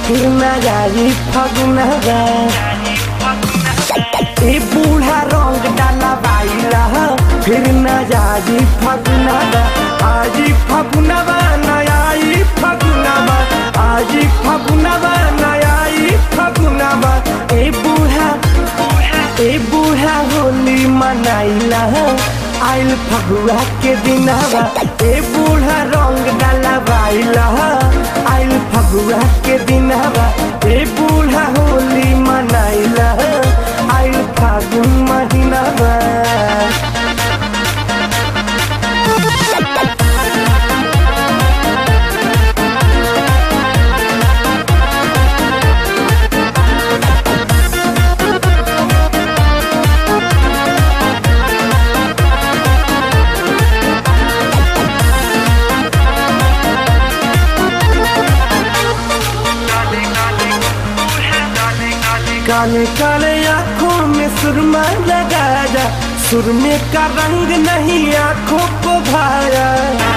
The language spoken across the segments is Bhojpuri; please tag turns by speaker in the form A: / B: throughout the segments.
A: फिर न जाई फगुनवा ए बूढ़ा रंग डाला बाइला फिर न जाई फगुनवा आजी फगुनवा नयाई फगुनवा आजी फगुनवा नयाई फगुनवा ए बूढ़ा ए बूढ़ा होली मनाइला आइल फगुआ के दिनवा ए बूढ़ा रंग डाला बाइला आइल फगुआ के दिनवा ए बूढ़ा होली मनाइला आइल फागुन महीनावा काले काले आंखों में सुरमा लगाया सुरमे का रंग नहीं आंखों को भाया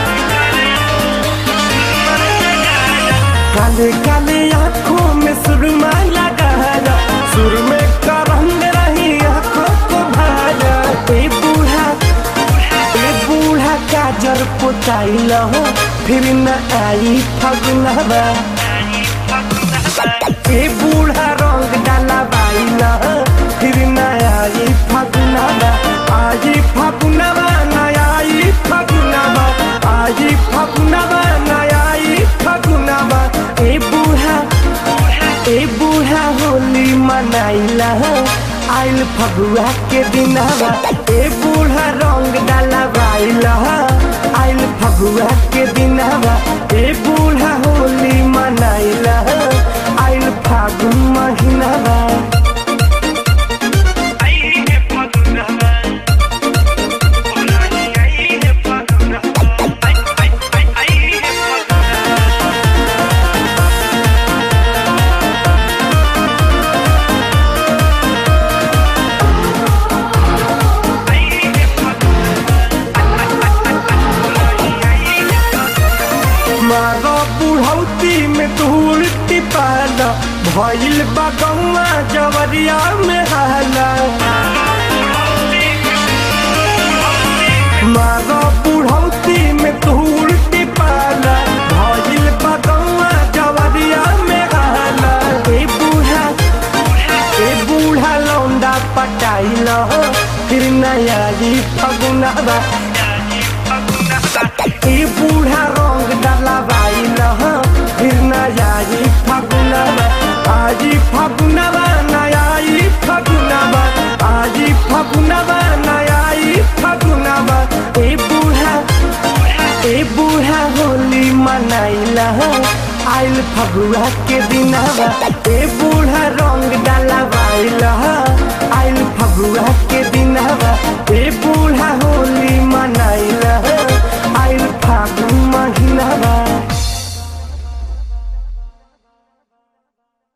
A: काले काले आंखों में सुरमा लगाया सुरमे का रंग नहीं आंखों को भाया ए बूढ़ा ए बूढ़ा काजर पुताइल हो फिर न आई फगुनवा ए बूढ़ा रंग डाला बाइला फिर नया ई फगुनवा आजी फगुनवा नया ई फगुनवा आजी फगुनवा नया ई फगुनवा ए बूढ़ा ए बूढ़ा होली मनाइला आइल फगुआ के दिनवा ए बूढ़ा रंग डाला बाइला आइल फगुआ के दिनवा ए बूढ़ा होली मनाइला आइल फागुन महीनावा मारो बुढ़ौती में धूल टिपाला भइल बगौआ जवरिया में हाला मारो बुढ़ौती में धूल टिपाला भइल बगौआ जवरिया में हाला ए बूढ़ा ए बूढ़ा लौंडा पटाइल फिर नया जी फगुनवा ए बूढ़ा रंग डाला बाइल फिर नया जी फगुनवा आजी फगुनवा नया ई फगुनवा आजी फगुनवा नया ई फगुनवा ए बूढ़ा ए बूढ़ा होली मनाइला आइल फगुआ के दिनवा ए बूढ़ा रंग डाला बाइल आइल फगुआ के दिनवा ए बूढ़ा होली मनाइला